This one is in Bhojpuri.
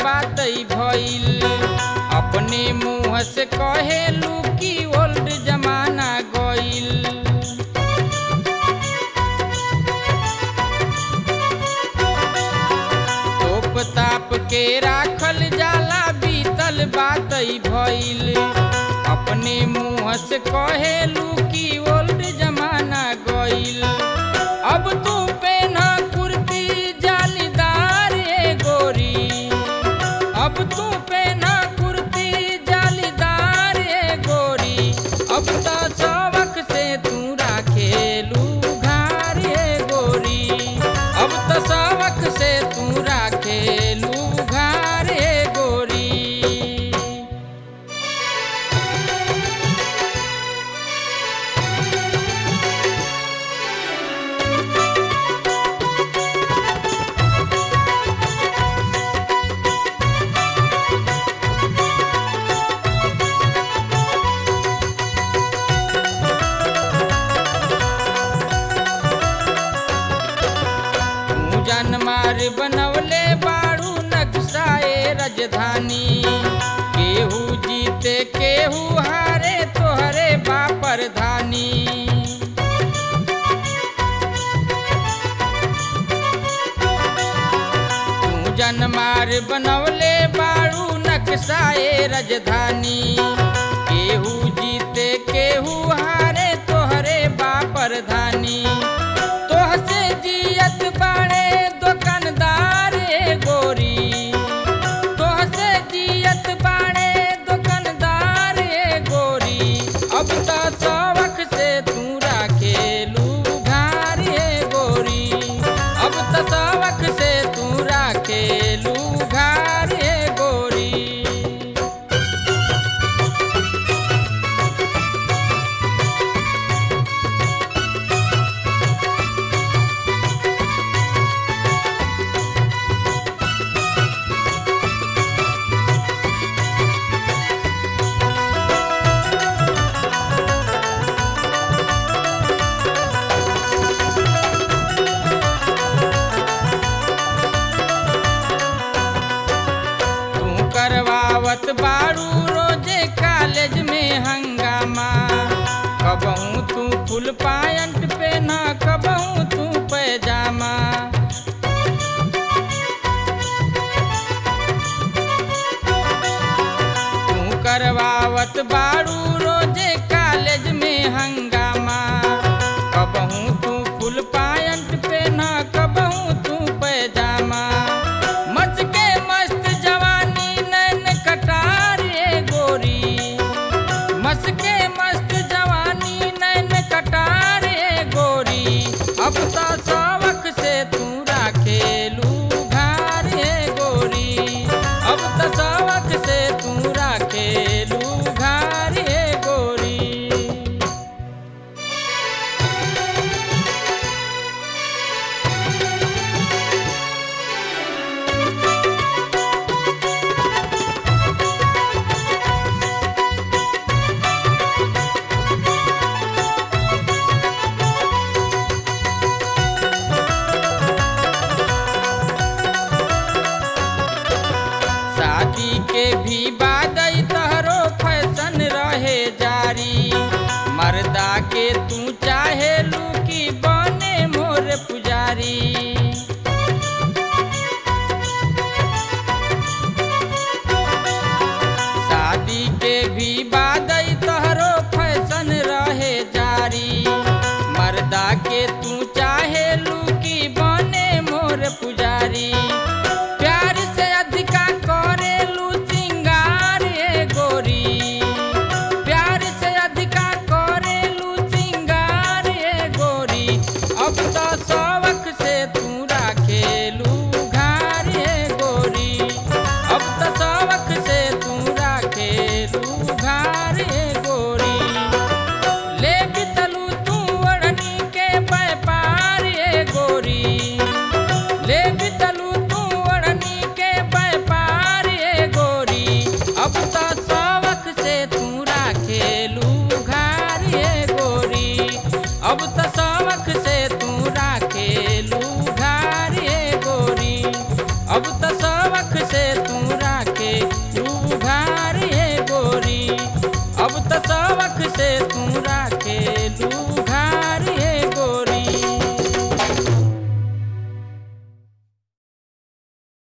बात भइल अपने मुँह से कहेलू कि ओल्ड जमाना गइल तोप ताप के राखल जाला बीतल बात भइल अपने मुँह से कहेलू कि ओल्ड जमाना गइल अब तू पेना कुर्ती जालीदार ए गोरी अब तू पेना कुर्ती जालीदार ए गोरी अब तो सबक से तू राखेलू घार ए गोरी अब तो सबक से तू राखेलू घार ए गोरी तू जान मार बनवले बाड़ू नक्शाए राजधानी केहू जीते केहू हारे तोहरे बापर धानी तू जन मार बनवले बाड़ू नक्शाए राजधानी केहू जीते केहू हारे तोहरे बापर धानी तोह से जियत बाड़े दुकानदार ए गोरी तोह से जियत बाड़े दुकानदार ए गोरी अब तो सबक से तू राखेलू घार ए गोरी अब तो सबक से तू राखेलू घार ए गोरी तू करवावत बाड़ू रोजे कॉलेज में हंगामा कबहू तू फुल पायंट पहना कबहू तू पैजामा तू करवावत बाड़ू रोजे कॉलेज में हंगामा कबहू तू फुल पायंट पहना कबहू तू पैजामा मच के मस्त जवानी नैन कटार ए गोरी मस के मस्त जवानी नैन कटार ए गोरी अब तो सबक से तू राखेलू घार ए गोरी अब तो सबक से तू राखेलू घार ए गोरी शादी के भी बाद तहरो फैशन रहे जारी मर्दा के तू चाहे लू की बने मोर पुजारी शादी के भी बाद